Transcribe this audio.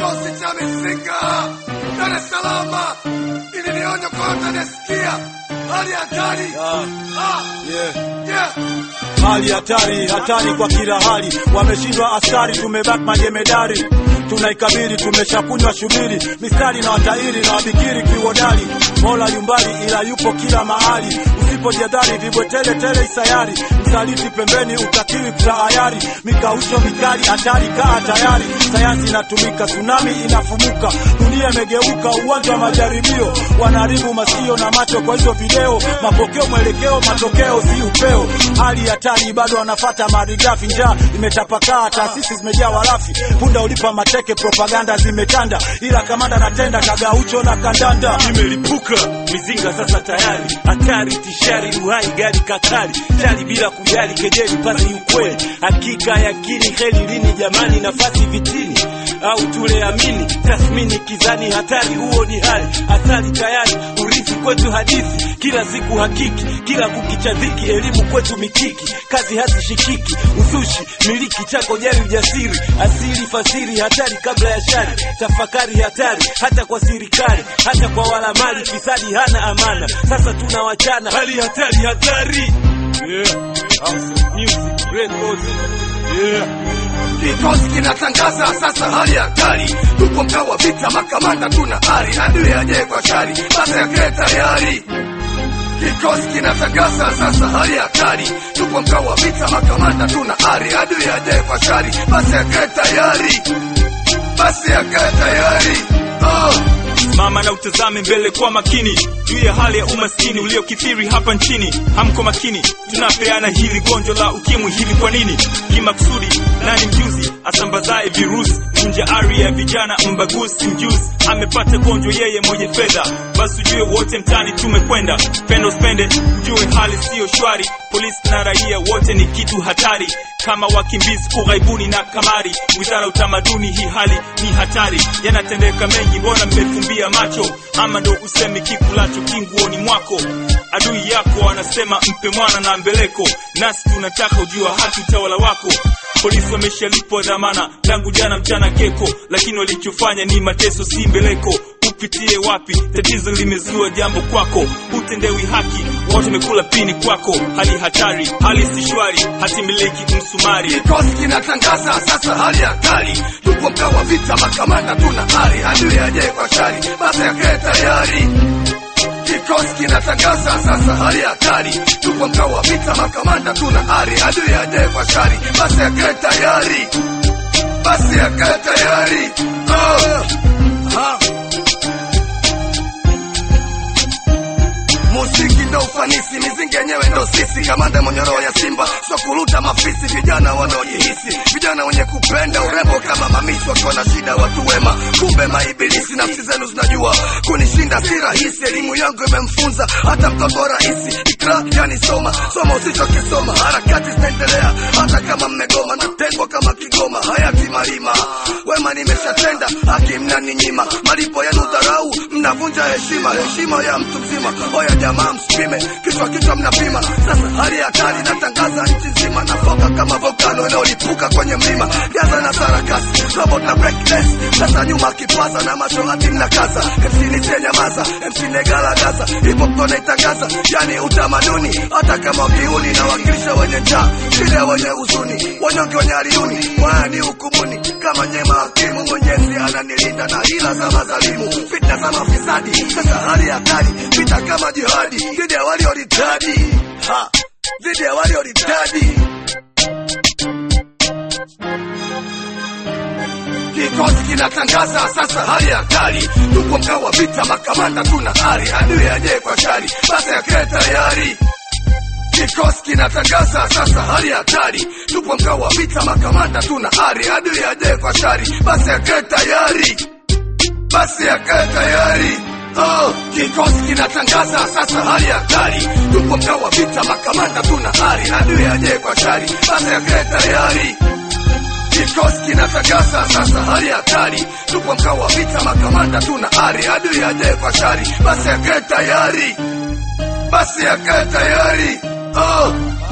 Kikosi cha mizinga Dar es Salaam, ili ni onyo kwa watanisikia, hali hatari. Ah, Yeah. yeah. Hali hatari, hatari kwa kila hali. Wameshindwa askari, tumebaki majemedari, tunaikabili, tumeshakunywa shubiri, mistari na watairi na wabikiri kiwodari. Mola yumbali, ila yupo kila mahali. Usipojadhari vibwetele tele isayari, msaliti pembeni, utakiwi kutahayari. Mikausho mikali, hatari, kaa tayari. Sayansi inatumika, tsunami inafumuka, dunia imegeuka uwanja wa majaribio. Wanaharibu masio na macho kwa hizo video, mapokeo, mwelekeo, matokeo si upeo. Hali hatari, bado wanafata malighafi, njaa imetapakaa, taasisi zimejaa warafi, punda ulipa mateke, propaganda zimetanda, ila kamanda natenda kagaucho na kandanda. imelipuka mizinga sasa tayari hatari tishari uhai gari kakali chali bila kujali kejeli pasi ukweli hakika yakini heli lini jamani nafasi vitini au tule amini tathmini kizani hatari huo ni hali athari tayari urithi kwetu hadithi kila siku hakiki kila kukicha dhiki elimu kwetu mikiki kazi hazishikiki uzushi miliki chako jari ujasiri asili fasiri hatari kabla ya shari tafakari hatari hata kwa serikali hata kwa wala mali fisadi hana amana sasa tunawachana hali hatari hatari yeah. House music records yeah. Kikosi kinatangaza sasa hali hatari, tupo mkao wa vita, makamanda tuna ari, adui ajaye kwa shari, basa yake tayari. Kikosi kinatangaza sasa hali hatari, tupo mkao wa vita, makamanda tuna ari, adui ajaye kwa shari, basa yake tayari, basi yake tayari. Oh. Mama na utazame mbele kwa makini juu ya hali ya umaskini uliokithiri hapa nchini. Hamko makini, tunapeana hili gonjwa la ukimwi hivi kwa nini? Kimakusudi, nani mjuzi asambazaye virusi? Vunja ari ya vijana, mbaguzi mjuzi amepata gonjwa yeye mwenye fedha. Basi ujue wote mtani tumekwenda, pendo spende, ujue hali siyo shwari. Polisi na raia wote ni kitu hatari, kama wakimbizi ughaibuni na kamari. Wizara ya utamaduni, hii hali ni hatari, yanatendeka mengi, mbona mmefumbia macho? Ama ndo usemi kikulacho kinguoni mwako? Adui yako anasema mpe mwana na mbeleko, nasi tunataka ujua haki utawala wako. Polisi wameshalipwa dhamana tangu jana mchana keko, lakini walichofanya ni mateso, si mbeleko. Upitie wapi? Tatizo limezua jambo kwako, hutendewi haki, watu wamekula pini kwako. Hali hatari, hali si shwari, hatimiliki msumari. Kikosi kinatangaza sasa hali hatari, tupo mkao wa vita, makamanda tuna ari, adui ajaye kwa shari, basa yake tayari. Kikosi kinatangaza sasa hali hatari, tupo mkao wa vita, makamanda tuna ari, adui ajaye kwa shari, basi yake tayari, basi yake tayari. Oh. Ha. Muziki ndo ufanisi, mizinga yenyewe ndo sisi, kamanda mwenye roho ya simba, sio kuruta mafisi, vijana wanaojihisi, vijana wenye kupenda urembo kama mamisi, wakiwa na shida watu wema, kumbe maibilisi. Nafsi zenu zinajua kunishinda si rahisi, elimu yangu imemfunza hata mtoto rahisi. Ikra yani soma, soma usichokisoma, harakati zinaendelea hata kama mmegoma, natengwa kama Kigoma, hayati Malima, wema nimeshatenda, haki mnaninyima, malipo yenu dharau, mnavunja heshima, heshima ya mtu mzima. Oya jamaa, msipime kichwa kichwa, mnapima sasa. Hali hatari natangaza nchi nzima, nafoka kama volkano inayolipuka kwenye mlima, Gaza na sarakasi, robot na break dance, sasa nyuma kipaza na macho hati mnakaza, MC niche nyamaza, MC negalagaza, hip hop tunaitangaza, yani utamaduni, hata kama ukiuni na wakilisha wenye njaa, shida wenye huzuni, wanyonge wenye haliuni, mwaya ni hukumuni, kama nyema hakimu, Mwenyezi ananilinda na hila za madhalimu, fitna za mafisadi, sasa hali hatari, vita kama jihadi, dhidi ya walioritadi, ha, dhidi ya walioritadi. Kikosi kinatangaza sasa hali hatari, tupo mkao wa vita, makamanda tuna ari, adui ajaye kwa shari, basa yake tayari. Kikosi kinatangaza sasa hali hatari, tupo mkao wa vita, makamanda tuna ari, adui ajaye kwa shari, basa yake tayari, basi yake tayari. Oh, kikosi kinatangaza sasa hali hatari, tupo mkao wa vita, makamanda tuna ari, adui ajaye kwa shari, basa yake tayari. Kikosi kinatangaza sasa hali hatari, tupo mkao wa vita, makamanda tuna ari, adui ajaye kwa shari, basi yake tayari, basi yake tayari. Oh.